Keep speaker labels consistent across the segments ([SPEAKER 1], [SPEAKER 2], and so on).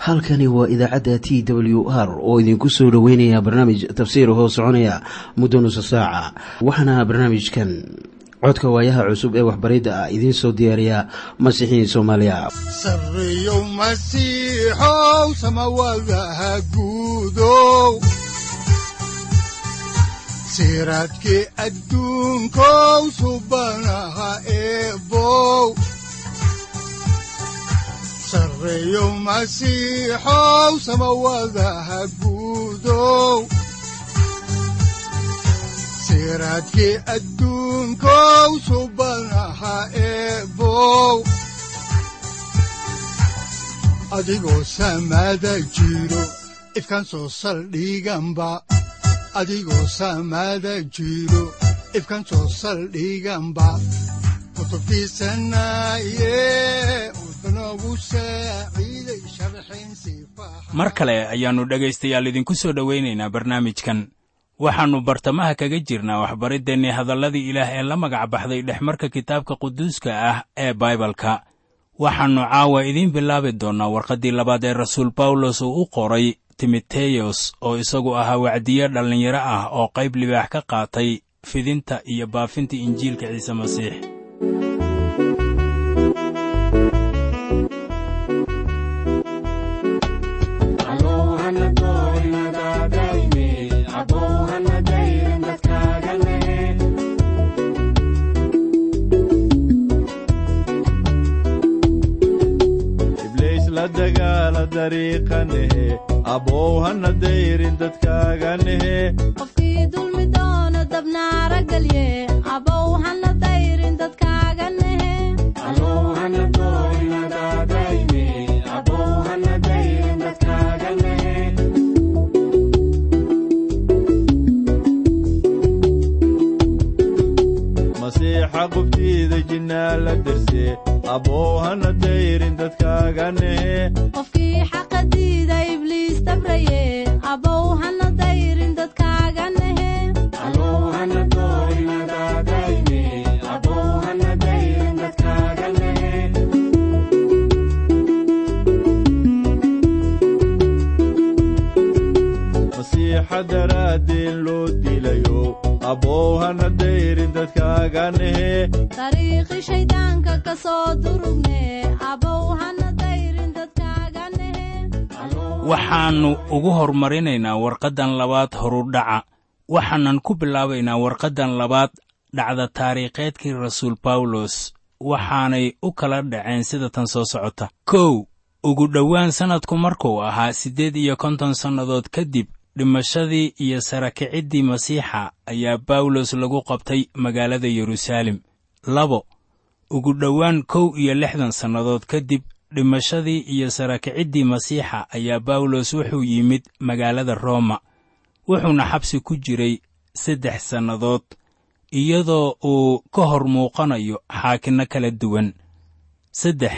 [SPEAKER 1] halkani waa idaacadda t w r oo idinku soo dhoweynaya barnaamij tafsiir hoo soconaya muddo nusa saaca waxaana barnaamijkan codka waayaha cusub ee waxbaridda ah idiin soo diyaariya masiixiin soomaaliya
[SPEAKER 2] sareyow masiixow samawadaha guudow siraadkii adduunkow subanaha eebow sareyow masiixow samawadaha guudow siraadkii adduunkow subanaha eebow adigoo samaada jiro ifkaan soo saldhiganba adigoo samaada jiro ifkaan soo saldhiganba kutubtiisanaye udanogu saaciiday sharxin sifaha
[SPEAKER 3] mar kale ayaannu dhegaystayaal idinku soo dhowaynaynaa barnaamijkan waxaannu bartamaha kaga jirnaa waxbariddeenni hadalladii ilaah ee la magac baxday dhexmarka kitaabka quduuska ah ee baibalka waxaannu caawa idiin bilaabi doonnaa warqaddii labaad ee rasuul bawlos uu u qoray timoteyos oo isagu ahaa wacdiye dhallinyaro ah oo qayb libaax ka qaatay fidinta iyo baafinta injiilka ciise masiix
[SPEAKER 4] abow hana dayrin dadkaaganehe
[SPEAKER 5] qofkii dulmi doono dabnaara gelye abow hana dayrin dadkaaga nehe
[SPEAKER 4] masiixa qubtiida jinnaa la derse abow hana dayrin dadkaaganehe
[SPEAKER 5] qofkii xaqa diida ibliis dabraye abow hana dayrin dadkaaga nehe
[SPEAKER 4] masiixa daraaddeen loo dilayo abow hana dayrin dadkaaganehe
[SPEAKER 5] dariiqi shayddaanka ka soo durugne abow hana dayrin dadkaaga nehe
[SPEAKER 3] waxaannu ugu hormarinaynaa warqaddan labaad horudhaca waxaanan ku bilaabaynaa warqaddan labaad dhacda taariikheedkii rasuul bawlos waxaanay u kala dhaceen sida tan soo socota kow ugu dhowaan sannadku markuu ahaa siddeed iyo konton sannadood kadib dhimashadii iyo sarakiciddii masiixa ayaa bawlos lagu qabtay magaalada yeruusaalem labo ugu dhowaan kow iyo lixdan sannadood kadib dhimashadii iyo sarakiciddii masiixa ayaa bawlos wuxuu yimid magaalada rooma wuxuuna xabsi ku jiray saddex sannadood iyadoo uu ka hor muuqanayo xaakinno kala duwan saddex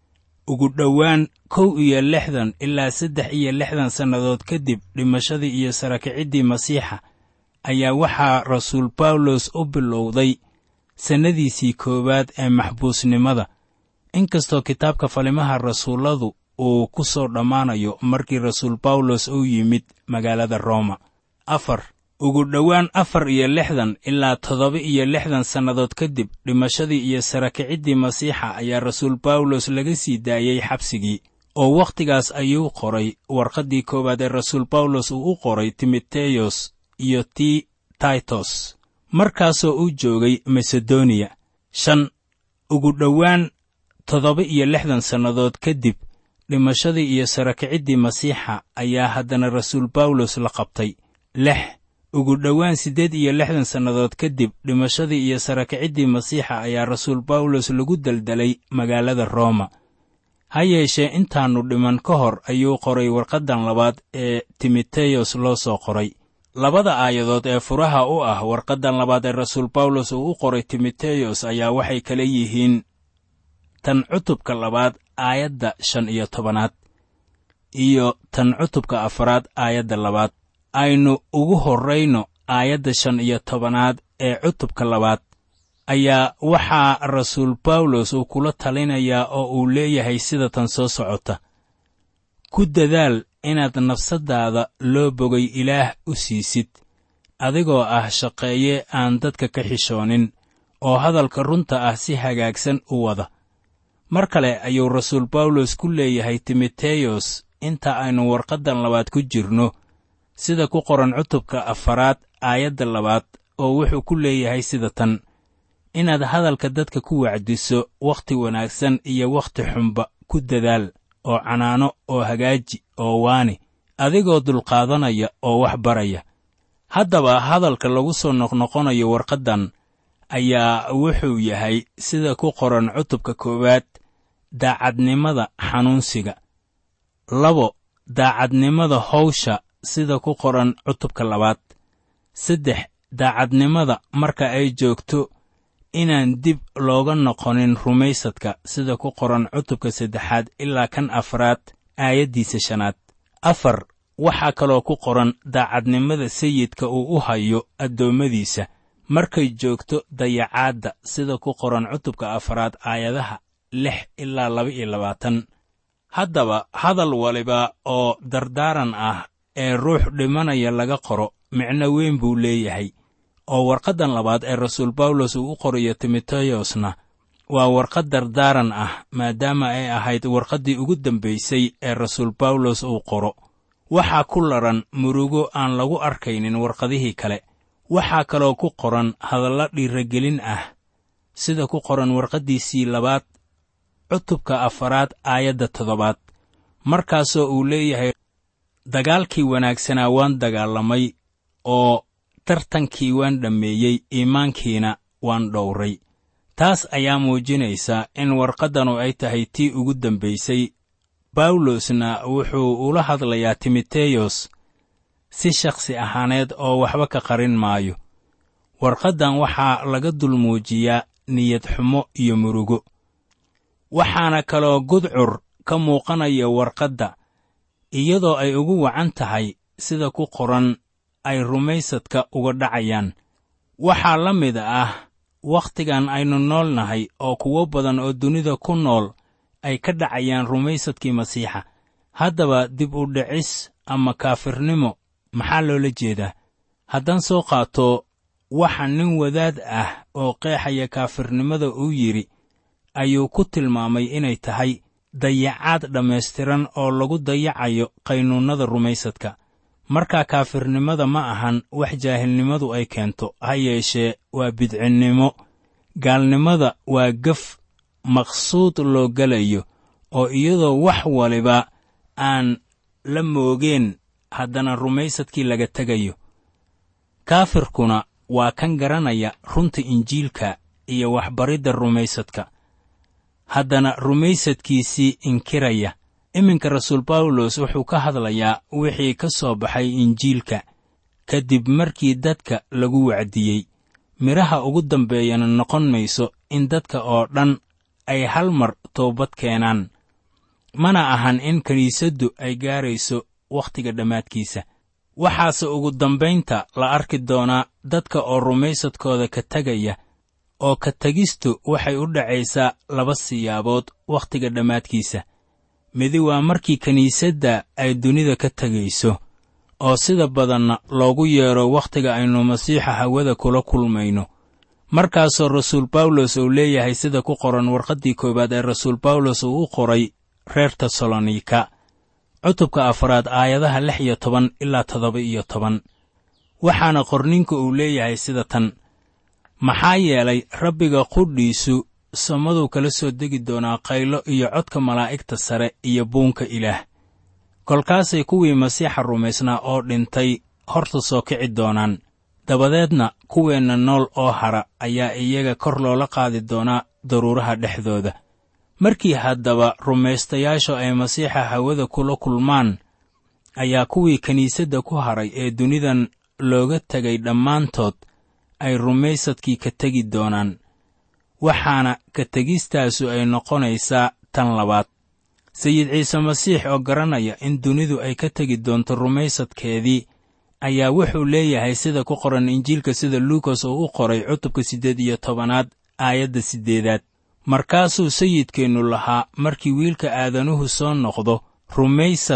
[SPEAKER 3] ugu dhowaan kow iyo lixdan ilaa saddex iyo lixdan sannadood kadib dhimashadii iyo sarakiciddii masiixa ayaa waxaa rasuul bawlos u bilowday sannadiisii koowaad ee maxbuusnimada inkastoo kitaabka falimaha rasuulladu uu ku soo dhammaanayo markii rasuul bawlos uu yimid magaalada rooma afar ugu dhowaan afar iyo lixdan ilaa toddoba iyo lixdan sannadood kadib dhimashadii iyo sarakiciddii masiixa ayaa rasuul bawlos laga sii daayey xabsigii oo wakhtigaas ayuu qoray warqaddii koowaad ee rasuul bawlos uu u qoray timoteyos iyo ti taitos markaasoo uu joogay masedoniya shan ugu dhowaan toddoba iyo lixdan sannadood kadib dhimashadii iyo sarakiciddii masiixa ayaa haddana rasuul bawlos la qabtay lix ugu dhowaan siddeed iyo lixdan sannadood kadib dhimashadii iyo sarakiciddii masiixa ayaa rasuul bawlos lagu daldalay magaalada rooma ha yeeshee intaannu dhiman ka hor ayuu qoray warqaddan labaad ee timoteyos loo soo qoray labada aayadood ee furaha u ah warqaddan labaad ee rasuul bawlos uu u qoray timoteyos ayaa waxay kala yihiin tan cutubka labaad aayadda shan iyo tobanaad iyo tan cutubka afaraad aayadda labaad aynu ugu horrayno aayadda shan iyo tobanaad ee cutubka labaad ayaa waxaa rasuul bawlos uu kula talinayaa oo uu leeyahay sida tan soo socota ku ku dadaal inaad nafsaddaada loo bogay ilaah u siisid adigoo ah shaqeeye aan dadka ka xishoonin oo hadalka runta ah si hagaagsan u wada mar kale ayuu rasuul bawlos ku leeyahay timoteyos inta aynu warqaddan labaad ku jirno sida ku qoran cutubka afaraad aayadda labaad oo wuxuu ku leeyahay sida tan inaad hadalka dadka ku wacdiso wakhti wanaagsan iyo wakhti xunba ku dadaal oo canaano oo hagaaji oo waani adigoo dulqaadanaya oo wax baraya haddaba hadalka lagu soo noqnoqonayo warqaddan ayaa wuxuu yahay sida ku qoran cutubka koowaad daacadnimada xanuunsiga labo daacadnimada hawsha sida ku qoran cutubka labaad saddex daacadnimada marka ay joogto inaan dib looga noqonin rumaysadka sida ku qoran cutubka saddexaad ilaa kan afraad aayaddiisa shanaad afar waxaa kaloo ku qoran daacadnimada sayidka uu u hayo addoommadiisa markay joogto dayacaadda sida ku qoran cutubka afraad aayadaha lix ilaa laba iyo labaatan haddaba hadal waliba oo dardaaran ah ee ruux dhimanaya laga qoro micno weyn buu leeyahay oo warqaddan labaad ee rasuul bawlos uu u qorayo timoteyosna waa warqad dardaaran ah maadaama ay ahayd warqaddii ugu dambaysay ee rasuul bawlos uu qoro waxaa ku laran murugo aan lagu arkaynin warqadihii kale waxaa kaloo ku qoran hadallo dhiiragelin ah sida ku qoran warqaddiisii labaad cutubka afaraad aayadda toddobaad markaasoo uu leeyahay dagaalkii wanaagsanaa waan dagaalamay oo tartankii waan dhammeeyey iimaankiina waan dhowray taas ayaa muujinaysa in warqaddanu ay tahay tii ugu dambaysay bawlosna wuxuu ula hadlayaa timoteyos si shakhsi ahaaneed oo waxba ka qarin maayo warqaddan waxaa laga dul muujiyaa niyad xumo iyo murugo waxaana kaloo gudcur ka muuqanaya warqadda iyadoo ay ugu wacan tahay sida ku qoran ay rumaysadka uga dhacayaan waxaa la mid ah wakhtigan aynu nool nahay oo kuwo badan oo dunida ku nool ay ka dhacayaan rumaysadkii masiixa haddaba dib u dhicis ama kaafirnimo maxaa loola jeedaa haddaan soo qaato waxa nin wadaad ah oo qeexaya kaafirnimada uu yidhi ayuu ku tilmaamay inay tahay dayacaad dhammaystiran oo lagu dayacayo qaynuunnada rumaysadka markaa kaafirnimada ma ahan wax jaahilnimadu ay keento ha yeeshee waa bidcinnimo gaalnimada waa gaf maqsuud loo gelayo oo iyadoo wax waliba aan la moogeen haddana rumaysadkii laga tegayo kaafirkuna waa kan garanaya runta injiilka iyo waxbaridda rumaysadka haddana rumaysadkiisii inkiraya iminka rasuul bawlos wuxuu ka hadlayaa wixii ka soo baxay injiilka kadib markii dadka lagu wacdiyey midhaha ugu dambeeyana noqon mayso in dadka oo dhan ay hal mar toobad keenaan mana ahan in kiniisaddu ay gaarayso wakhtiga dhammaadkiisa waxaase ugu dambaynta la arki doonaa dadka oo rumaysadkooda ka tegaya oo ka tegistu waxay u dhacaysaa laba siyaabood wakhtiga dhammaadkiisa midi waa markii kiniisadda ay dunida ka tegayso oo sida badanna loogu yeedho wakhtiga aynu masiixa hawada kula kulmayno markaasoo rasuul bawlos uu leeyahay sida ku qoran warqaddii koowaad ee rasuul bawlos uu u qoray reer tesalonika cutubka afraad aayadaha lix iyo toban ilaa toddoba iyo toban waxaana qorninka uu leeyahay sida tan maxaa yeelay rabbiga qudhiisu samaduu kala soo degi doonaa qaylo iyo codka malaa'igta sare iyo buunka ilaah kolkaasay kuwii masiixa rumaysnaa oo dhintay horta soo kici doonaan dabadeedna kuweenna nool oo hara ayaa iyaga kor loola qaadi doonaa daruuraha dhexdooda markii haddaba rumaystayaashu ay masiixa hawada kula kulmaan ayaa kuwii kiniisadda ku haray ee dunidan looga tegay dhammaantood ay rumaysadkii ka tegi doonaan waxaana ka tegistaasu ay noqonaysaa tan labaad sayid ciise masiix oo garanaya in dunidu ay ka tegi doonto rumaysadkeedii ayaa wuxuu leeyahay sida ku qoran injiilka sida luukas oo u qoray cutubka siddeed iyo tobanaad aayadda siddeedaad markaasuu sayidkeennu lahaa markii wiilka aadanuhu soo noqdo rumaysad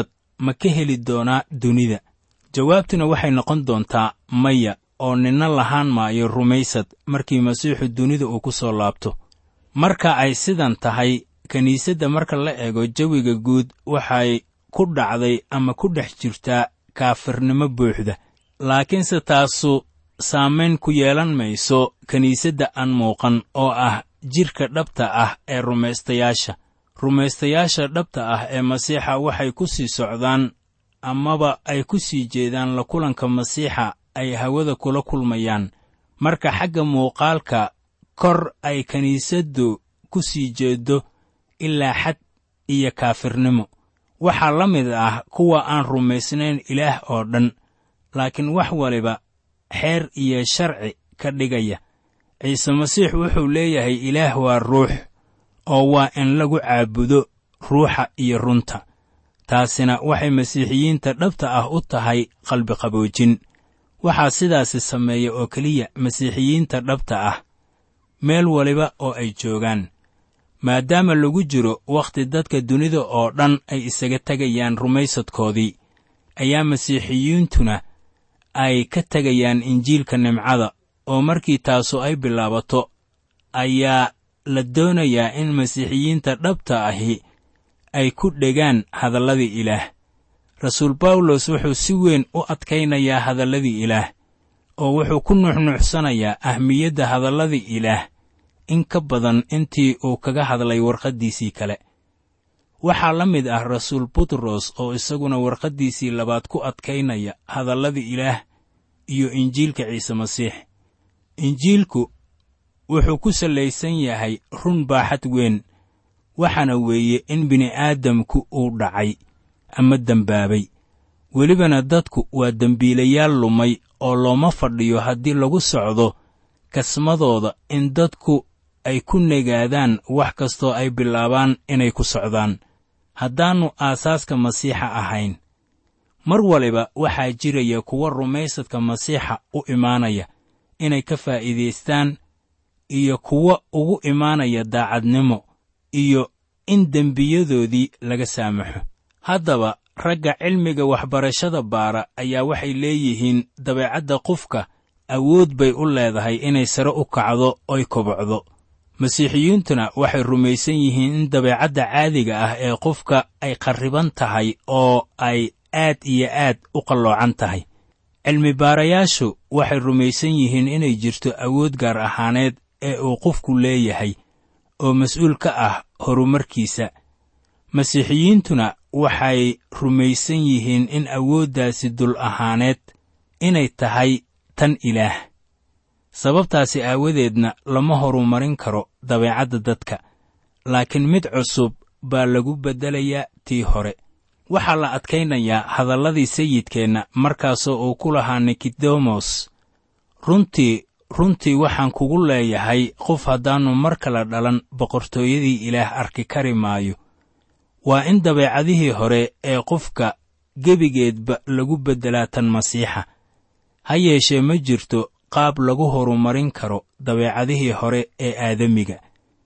[SPEAKER 3] ma ka heli doonaa dunida jawaabtuna waxay noqon doontaa maya oo ninna lahaan maayo rumaysad markii masiixu dunida uu ku soo laabto marka ay sidan tahay kiniisadda marka la eego jawiga guud waxay ku dhacday ama ku dhex jirtaa kaafirnimo buuxda laakiinse taasu saamayn ku yeelan mayso kiniisadda aan muuqan oo ah jidhka dhabta ah ee rumaystayaasha rumaystayaasha dhabta ah ee masiixa waxay ku sii socdaan amaba ay ku sii jeedaan la kulanka masiixa ay hawada kula kulmayaan marka xagga muuqaalka kor ay kiniisaddu ku sii jeeddo ilaa xad iyo kaafirnimo waxaa la mid ah kuwa aan rumaysnayn ilaah oo dhan laakiin wax waliba xeer iyo sharci ka dhigaya ciise masiix wuxuu leeyahay ilaah waa ruux oo waa in lagu caabudo ruuxa iyo runta taasina waxay masiixiyiinta dhabta ah u tahay qalbiqaboojin waxaa sidaasi sameeya oo keliya masiixiyiinta dhabta ah meel waliba oo ay joogaan maadaama lagu jiro wakhti dadka dunida oo dhan ay isaga tegayaan rumaysadkoodii ayaa masiixiyiintuna ay ka tegayaan injiilka nimcada oo markii taasu ay bilaabato ayaa la doonayaa in masiixiyiinta dhabta ahi ay ku dhegaan hadalladii ilaah rasuul bawlos wuxuu si weyn u adkaynayaa hadalladii ilaah oo wuxuu ku nuuxnuuxsanayaa ahmiyadda hadalladii ilaah in ka badan intii uu kaga hadlay warqaddiisii kale waxaa la mid ah rasuul butros oo isaguna warqaddiisii labaad ku adkaynaya hadalladii ilaah iyo injiilka ciise masiix injiilku wuxuu ku sallaysan yahay run baaxad weyn waxaana weeye in bini'aadamku uu dhacay ama dembaabay welibana dadku waa dembiilayaal lumay oo looma fadhiyo haddii lagu socdo kasmadooda in dadku ay ku negaadaan wax kastoo ay bilaabaan inay ku socdaan haddaannu aasaaska masiixa ahayn mar waliba waxaa jiraya kuwa rumaysadka masiixa u imaanaya inay ka faa'iidaystaan iyo kuwa ugu imaanaya daacadnimo iyo in dembiyadoodii laga saamaxo haddaba ragga cilmiga waxbarashada baara ayaa waxay leeyihiin dabeecadda qofka awood bay u leedahay inay sare u kacdo oy kobocdo masiixiyiintuna waxay rumaysan yihiin in dabeecadda caadiga ah ee qofka ay qarriban tahay oo ay aad iyo aad u qalloocan tahay cilmi baarayaashu waxay rumaysan yihiin inay jirto awood gaar ahaaneed ee uu qofku leeyahay oo mas-uul ka ah horumarkiisa masiixiyiintuna waxay rumaysan yihiin in awooddaasi dul ahaaneed inay tahay tan ilaah sababtaasi aawadeedna lama horumarin karo dabeecadda dadka laakiin mid cusub baa lagu beddelayaa tii hore waxaa la adkaynayaa hadalladii sayidkeenna markaasoo uu ku lahaa nikidemos runtii runtii waxaan kugu leeyahay qof haddaannu mar kale dhalan boqortooyadii ilaah arki kari maayo waa in dabeecadihii hore ee qofka gebigeedba lagu beddelaa tan masiixa ha yeeshee ma jirto qaab lagu horumarin karo dabeecadihii hore ee aadamiga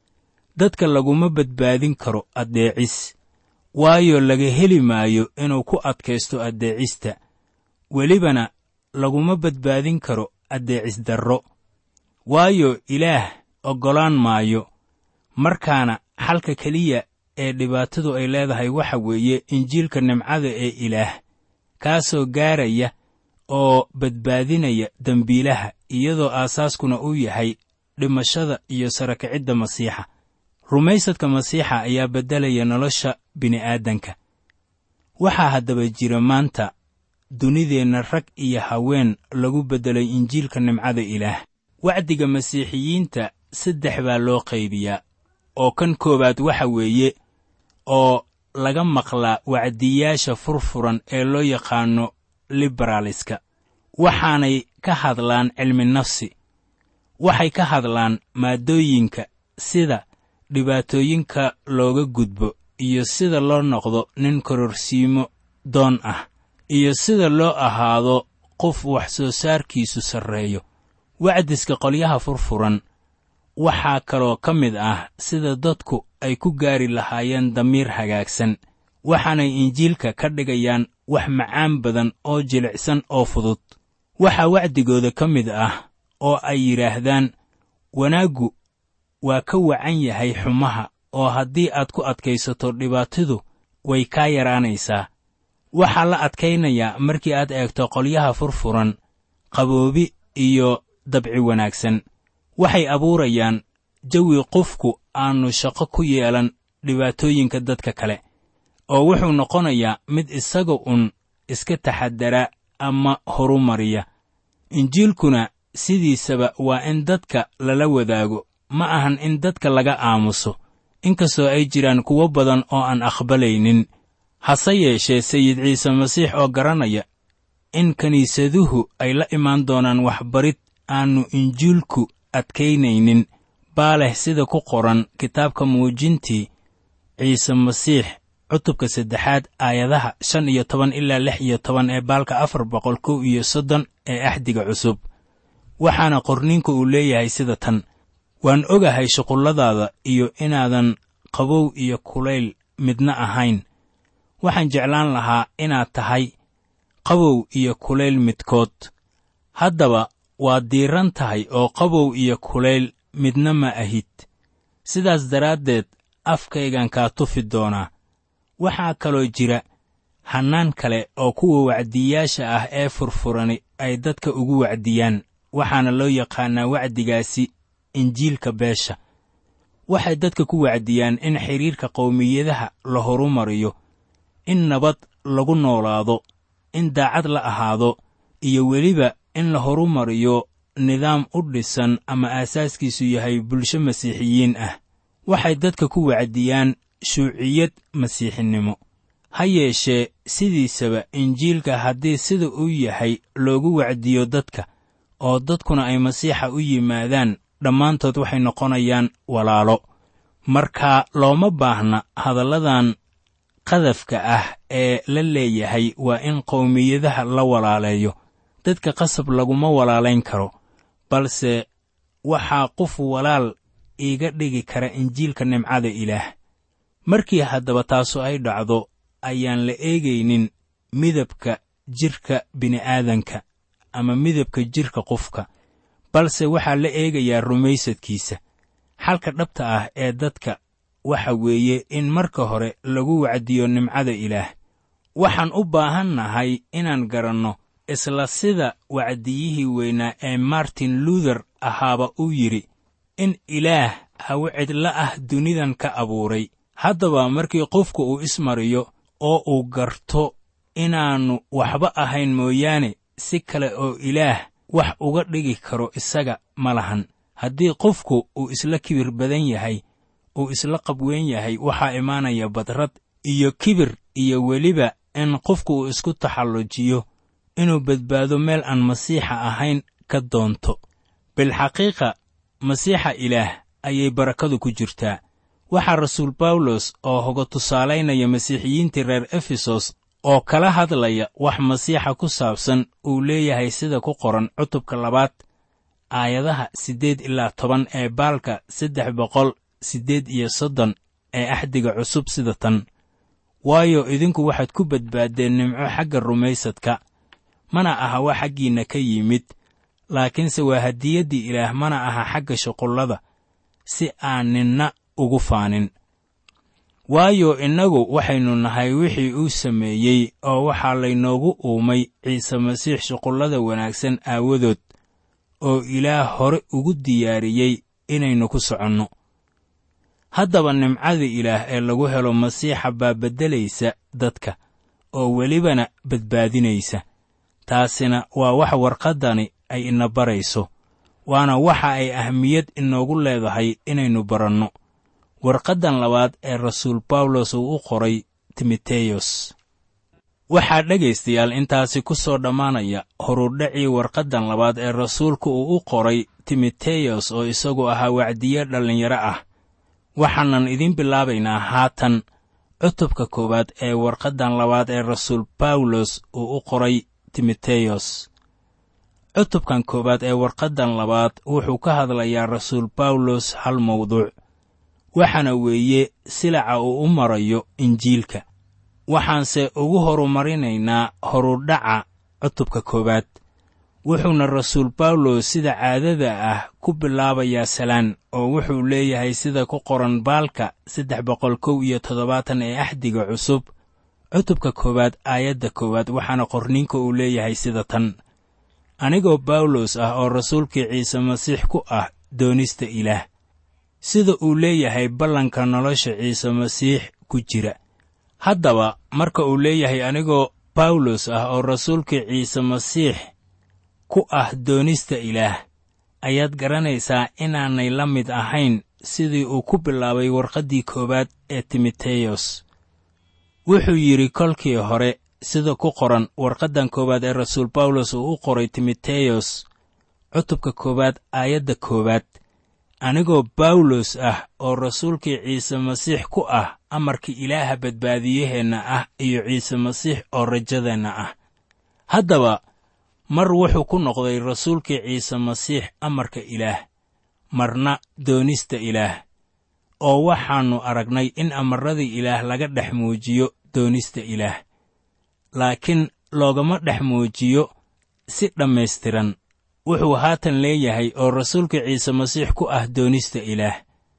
[SPEAKER 3] dadka laguma badbaadin karo addeecis waayo laga heli maayo inuu ku adkaysto addeecista welibana laguma badbaadin karo addeecis darro waayo ilaah oggolaan maayo markaana xalka keliya ee dhibaatadu ay leedahay waxa weeye injiilka nimcada ee ilaah kaasoo gaaraya oo badbaadinaya dembiilaha iyadoo aasaaskuna uu yahay dhimashada iyo sarakicidda masiixa rumaysadka masiixa ayaa beddelaya nolosha bini'aadanka waxaa haddaba jira maanta dunideenna rag iyo haween lagu beddelay injiilka nimcada ilaah wacdiga masiixiyiinta saddex baa loo qaybiyaa oo kan koowaad waxa weeye oo laga maqlaa wacdiyaasha furfuran ee loo yaqaanno liberaaliska waxaanay ka hadlaan cilmi nafsi waxay ka hadlaan maaddooyinka sida dhibaatooyinka looga gudbo iyo sida loo noqdo nin kororsiimo doon ah iyo sida loo ahaado qof wax soo saarkiisu sarreeyo wacdiska qolyaha furfuran waxaa kaloo ka mid ah sida dadku ay ku gaari lahaayeen damiir hagaagsan waxaanay injiilka ka dhigayaan wax macaan badan oo jilicsan oo fudud waxaa wacdigooda ka mid ah oo ay yidhaahdaan wanaaggu waa ka wacan yahay xumaha oo haddii aad ku adkaysato dhibaatidu way kaa yaraanaysaa waxaa la adkaynayaa markii aad eegto qolyaha furfuran qaboobi iyo dabci wanaagsan waxay abuurayaan jawi qofku aannu shaqo ku yeelan dhibaatooyinka dadka kale oo wuxuu noqonayaa mid isaga un iska taxadara ama horumariya injiilkuna sidiisaba waa in dadka lala wadaago ma ahan in dadka laga aamuso inkastoo ay jiraan kuwo badan oo aan aqbalaynin hase yeeshee sayid ciise masiix oo garanaya in kiniisaduhu ay la imaan doonaan waxbarid aannu injiilku adkaynaynin baa leh sida ku qoran kitaabka muujintii ciise masiix cutubka saddexaad aayadaha shan iyo toban ilaa lix iyo toban ee baalka afar boqol kow iyo soddon ee axdiga cusub waxaana qorniinku uu leeyahay sida tan waan ogahay shuqulladaada iyo inaadan qabow iyo kulayl midna ahayn waxaan jeclaan lahaa inaad tahay qabow iyo kulayl midkood haddaba waad diiran tahay oo qabow iyo kulayl midna ma ahid sidaas daraaddeed afkaygan kaa tufi doonaa waxaa kaloo jira hannaan kale oo kuwa wacdiyaasha ah ee furfurani ay dadka ugu wacdiyaan waxaana loo yaqaannaa wacdigaasi injiilka beesha waxay dadka ku wacdiyaan in xidhiirka qowmiyadaha la horumariyo in nabad lagu noolaado in daacad la ahaado iyo weliba in la horumariyo nidaam u dhisan ama aasaaskiisu yahay bulsho masiixiyiin ah waxay dadka ku wacdiyaan shuuciyad masiixinimo ha yeeshee sidiisaba injiilka haddii sida uu yahay loogu wacdiyo dadka oo dadkuna ay masiixa u yimaadaan dhammaantood waxay noqonayaan walaalo marka looma baahna hadalladan qadafka ah ee la leeyahay waa in qowmiyadaha la walaaleeyo dadka qasab laguma walaalayn karo balse waxaa qof walaal iiga dhigi kara injiilka nimcada ilaah markii haddaba taasu ay dhacdo ayaan la eegaynin midabka jidhka bini'aadanka ama midabka jidhka qofka balse waxaa la eegayaa rumaysadkiisa xalka dhabta ah ee dadka waxa weeye in marka hore lagu wacdiyo nimcada ilaah waxaan u baahannahay inaan garanno isla sida wacdiyihii weynaa ee martin luther ahaaba uu yidhi in ilaah hawe cidla ah dunidan ka abuuray haddaba markii qofku uu ismariyo oo uu garto inaannu waxba ahayn mooyaane si kale oo ilaah wax uga dhigi karo isaga ma lahan haddii qofku uu isla kibir badan yahay uu isla qabweyn yahay waxaa imaanaya badrad iyo kibir iyo weliba in qofku uu isku taxallujiyo inuu badbaado meel aan masiixa ahayn ka doonto bilxaqiiqa masiixa ilaah ayay barakadu ku jirtaa waxaa rasuul bawlos oo hoga tusaalaynaya masiixiyiintii reer efesos oo kala hadlaya wax masiixa ku saabsan uu leeyahay sida ku qoran cutubka labaad aayadaha siddeed ilaa toban ee baalka saddex boqol siddeed iyo soddon ee axdiga cusub sida tan waayo idinku waxaad ku badbaaddeen nimco xagga rumaysadka mana aha wax xaggiinna ka yimid laakiinse waa hadiyaddii ilaah mana aha xagga shuqullada si aan ninna ugu faanin waayo innagu waxaynu nahay wixii uu sameeyey oo waxaa laynoogu uumay ciise masiix shuqullada wanaagsan aawadood oo ilaah hore ugu diyaariyey inaynu ku soconno haddaba nimcada ilaah ee lagu helo masiixa baa beddelaysa dadka oo welibana badbaadinaysa taasina waa wax warqaddani ay ina barayso waana waxa ay ahmiyad inoogu leedahay inaynu baranno warqaddan labaad ee rasuul bawlos uu u qoray timoteyos waxaa dhegaystayaal intaasi ku soo dhammaanaya horudhacii warqaddan labaad ee rasuulku uu u qoray timoteyos oo isagu ahaa wacdiye dhallinyaro ah waxaanan idiin bilaabaynaa haatan cutubka koowaad ee warqaddan labaad ee rasuul bawlos uu u qoray timoteyos cutubkan koowaad ee warqaddan labaad wuxuu ka hadlayaa rasuul bawlos hal mawduuc waxaana weeye silaca uu u marayo injiilka waxaanse ugu horumarinaynaa horudhaca cutubka koowaad wuxuuna rasuul bawlos sida caadada ah ku bilaabayaa salaan oo wuxuu leeyahay sida ku qoran baalka saddex boqol kow iyo toddobaatan ee axdiga cusub cutubka koowaad aayadda koowaad waxaana qorniinka uu leeyahay sida tan anigoo bawlos ah oo rasuulkii ciise masiix ku ah doonista ilaah sida uu leeyahay ballanka nolosha ciise masiix ku jira haddaba marka uu leeyahay anigoo bawlos ah oo rasuulkii ciise masiix ku ah doonista ilaah ayaad garanaysaa inaanay la mid ahayn sidii uu ku bilaabay warqaddii koowaad ee timoteyos wuxuu yidhi kolkii hore sida ku qoran warqaddan koowaad ee rasuul bawlos uu u qoray timoteyos cutubka koowaad aayadda koowaad anigoo bawlos ah oo rasuulkii ciise masiix ku ah amarka ilaaha badbaadiyaheenna ah iyo ciise masiix oo rajadeenna ah haddaba mar wuxuu ku noqday rasuulkii ciise masiix amarka ilaah marna doonista ilaah oo waxaannu aragnay in amarradii ilaah laga dhex muujiyo doonista ilaah laakiin loogama dhex muujiyo si dhammaystiran wuxuu haatan leeyahay oo rasuulka ciise masiix ku ah doonista ilaah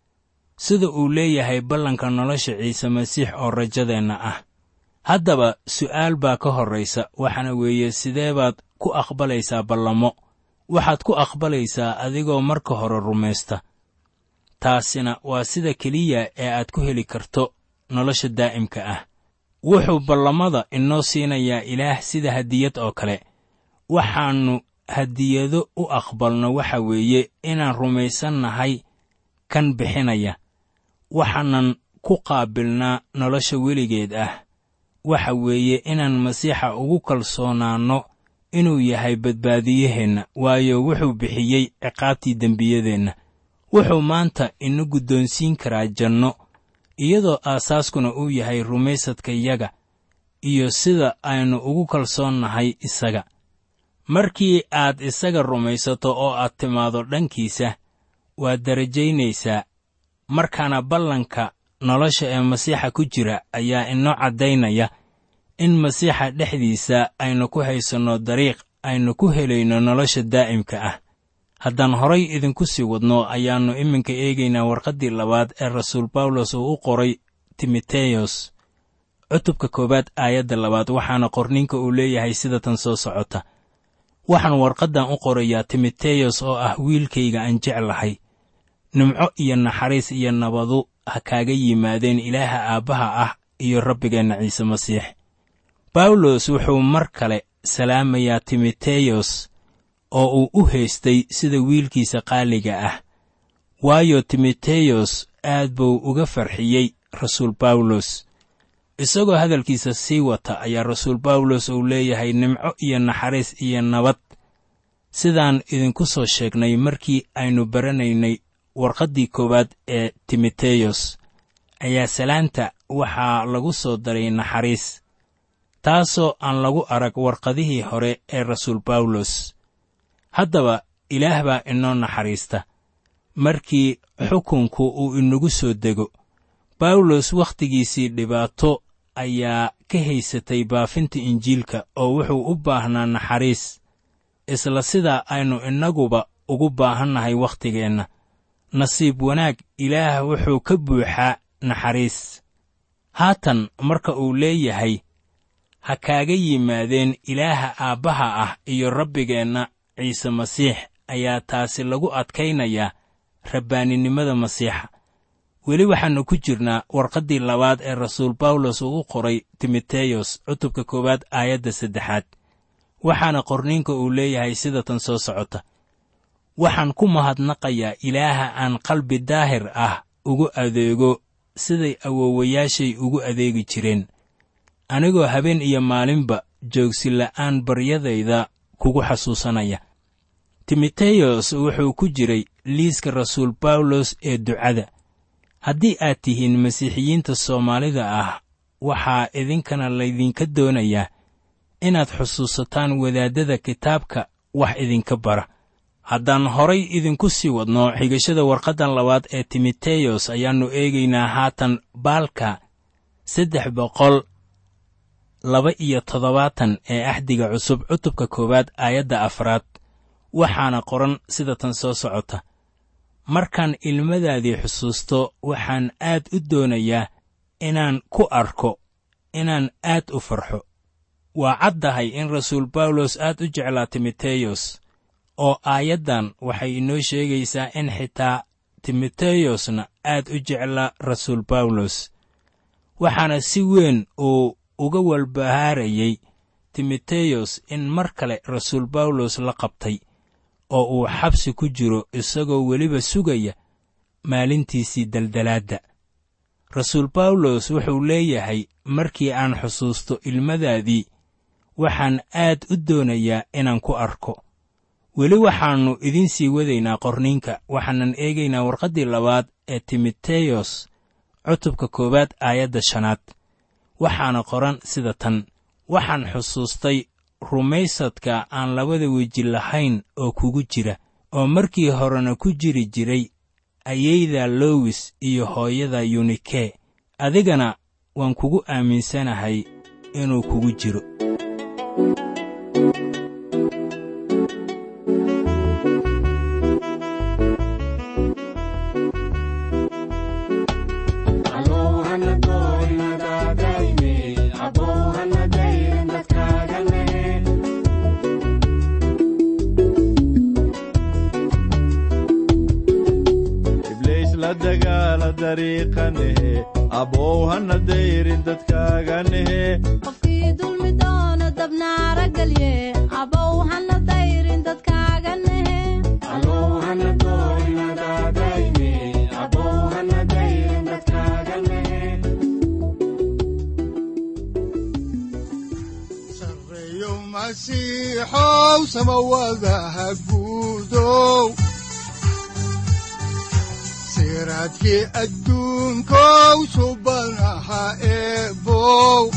[SPEAKER 3] sida uu leeyahay ballanka nolosha ciise masiix oo rajadeenna ah haddaba su'aal baa ka horraysa waxaana weeye sidee baad ku aqbalaysaa ballamo waxaad ku aqbalaysaa adigoo marka hore rumaysta taasina waa sida keliya ee aad ku heli karto nolosha daa'imka ah wuxuu ballamada inoo siinayaa ilaah sida hadiyad oo kale waxaannu hadiyado u aqbalno waxa weeye inaan rumaysannahay kan bixinaya waxaanan ku qaabilnaa nolosha weligeed ah waxa weeye inaan masiixa ugu kalsoonaanno inuu yahay badbaadiyaheenna waayo wuxuu bixiyey ciqaabtii dembiyadeenna wuxuu maanta ina guddoonsiin karaa janno iyadoo aasaaskuna uu yahay rumaysadkayaga iyo sida aynu ugu kalsoonnahay isaga markii aad isaga rumaysato oo aad timaado dhankiisa waad darajaynaysaa markaana ballanka nolosha ee masiixa ku jira ayaa inoo caddaynaya in masiixa dhexdiisa aynu ku haysanno dariiq aynu ku helayno nolosha daa'imka ah haddaan horay idinku sii wadno ayaannu iminka eegaynaa warqaddii labaad ee rasuul bawlos uu u qoray timoteyos cutubka koowaad aayadda labaad waxaana qorninka uu leeyahay sida tan soo socota waxaan warqaddan u qorayaa timoteyos oo ah wiilkayga aan jeclahay nimco iyo naxariis iyo nabadu ha kaaga yimaadeen ilaaha aabbaha ah iyo rabbigeenna ciise masiix bawlos wuxuu mar kale salaamayaa timoteyos oo uu u haystay sida wiilkiisa qaaliga ah waayo timoteyos aad buu uga farxiyey rasuul bawlos isagoo hadalkiisa sii wata ayaa rasuul bawlos uu leeyahay nimco iyo naxariis iyo nabad sidaan idinku soo sheegnay markii aynu baranaynay warqaddii koowaad ee timoteyos ayaa salaanta waxaa lagu soo daray naxariis taasoo aan lagu arag warqadihii hore ee rasuul bawlos haddaba ilaah baa inoo naxariista markii xukunku uu inagu soo dego bawlos wakhtigiisii dhibaato ayaa ka haysatay baafinta injiilka oo wuxuu u baahnaa naxariis isla sidaa aynu innaguba ugu baahannahay wakhtigeenna nasiib wanaag ilaah wuxuu ka buuxaa naxariis haatan marka uu leeyahay ha kaaga yimaadeen ilaaha aabbaha ah iyo rabbigeenna ciise masiix ayaa taasi lagu adkaynayaa rabbaaninimada masiixa weli waxaannu ku jirnaa warqaddii labaad ee rasuul bawlos uu u qoray timoteyos cutubka koowaad aayadda saddexaad waxaana qorniinka uu leeyahay sida tan soo socota waxaan ku mahadnaqayaa ilaaha aan qalbi daahir ah ugu adeego siday awoowayaashay ugu adeegi jireen anigoo habeen iyo maalinba joogsi la'aan baryadayda kugu xasuusanaya timoteyos wuxuu ku jiray liiska rasuul bawlos ee ducada haddii aad tihiin masiixiyiinta soomaalida ah waxaa idinkana laydinka doonayaa inaad xusuusataan wadaaddada kitaabka wax idinka bara haddaan horay idinku sii wadno xigashada warqaddan labaad ee timoteyos ayaannu eegaynaa haatan baalka saddex boqol laba iyo toddobaatan ee axdiga cusub cutubka koowaad aayadda afraad waxaana qoran sida tan soo socota markaan ilmadaadii xusuusto waxaan aad u doonayaa inaan ku arko inaan aad u farxo waa caddahay in rasuul bawlos aad u jeclaa timoteyos oo aayaddan waxay inoo sheegaysaa in xitaa timoteyosna aad u jeclaa rasuul bawlos waxaana si weyn uu uga walbahaarayey timoteyos in mar kale rasuul bawlos la qabtay oo uu xabsi ku jiro isagoo weliba sugaya maalintiisii daldalaadda rasuul bawlos wuxuu leeyahay markii aan xusuusto ilmadaadii waxaan aad u doonayaa inaan ku arko weli waxaannu idiin sii wadaynaa qorniinka waxaanan eegaynaa warqaddii labaad ee timoteyos cutubka koowaad aayadda shanaad waxaana qoran sida tan waxaan xusuustay rumaysadka aan labada weji lahayn oo kugu jira oo markii horena ku jiri jiray ayayda lowis iyo hooyada yunike adigana waan kugu aaminsanahay inuu kugu jiro
[SPEAKER 4] ibliis la dagaala dariiqanehe abow hana dayrin dadkaaganehe
[SPEAKER 5] qofkii dulmi doono dabnaara gelye abow hana dayrin dadkaaga nehe
[SPEAKER 2] sareeyo masiixow samawadaha guudow siraadkii adduunkow subanaha eebow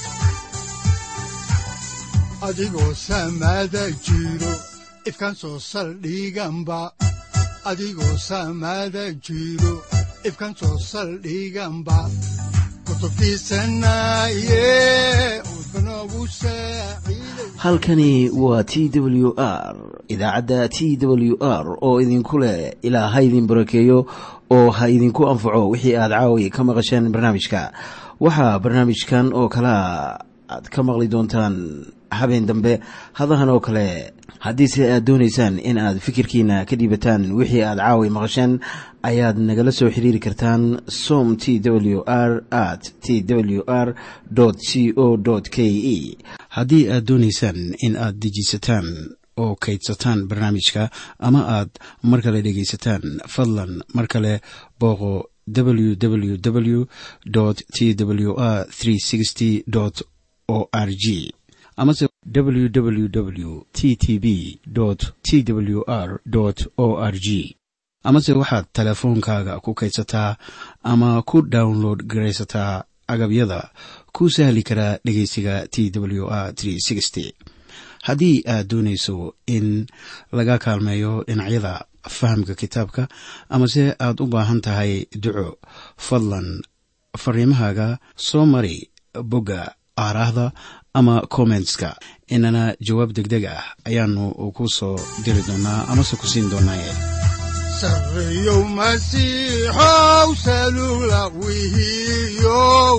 [SPEAKER 2] adigoo samada jiro ifkan soo saldhiganba adigoo samada jiro ifkan soo saldhiganba kutubtiisanaye udbanogu saaciiday
[SPEAKER 1] halkani waa t w r idaacadda t w r oo idinku leh ilaa ha idin barakeeyo oo ha idinku anfaco wixii aad caawi ka maqasheen barnaamijka waxaa barnaamijkan oo kalea aad ka maqli doontaan habeen dambe hadahan oo kale haddiise aad doonaysaan in aad fikirkiina ka dhiibataan wixii aad caawi maqasheen ayaad nagala soo xiriiri kartaan som t w r at t w r c o k e haddii aad doonaysaan in aad dejiisataan oo kaydsataan barnaamijka ama aad mar kale dhegaysataan fadlan mar kale booqo www t w r o r g amase www t t b t w r o r g amase waxaad teleefoonkaaga ku kaydsataa ama ku download garaysataa agabyada ku sahli karaa dhegeysiga t w r haddii aad doonayso in laga kaalmeeyo dhinacyada fahamka kitaabka amase aad u baahan tahay duco fadlan fariimahaaga soo mari bogga aaraahda ama kommentska inana jawaab degdeg ah ayaanu ku soo diri doonaa amase ku siin doonaaye
[SPEAKER 2] sareeyow masiixow salula wihiyow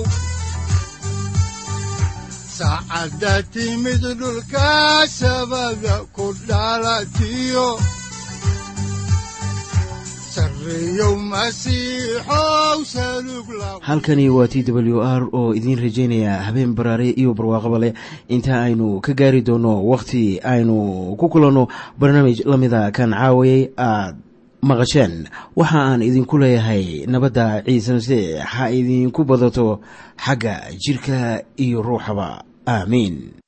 [SPEAKER 2] saacadda timid dhulka sabada ku dhalatiyo sareeyow masiixow salug la
[SPEAKER 1] halkani waa t w r oo idiin rajaynaya habeen baraare iyo barwaaqaba leh inta aynu ka gaari doono wakhti aynu ku kulanno barnaamij la mida kan caawayay aad maqasheen waxa aan idinku leeyahay nabadda ciise masiix ha idinku badato xagga jidhka iyo ruuxaba aamiin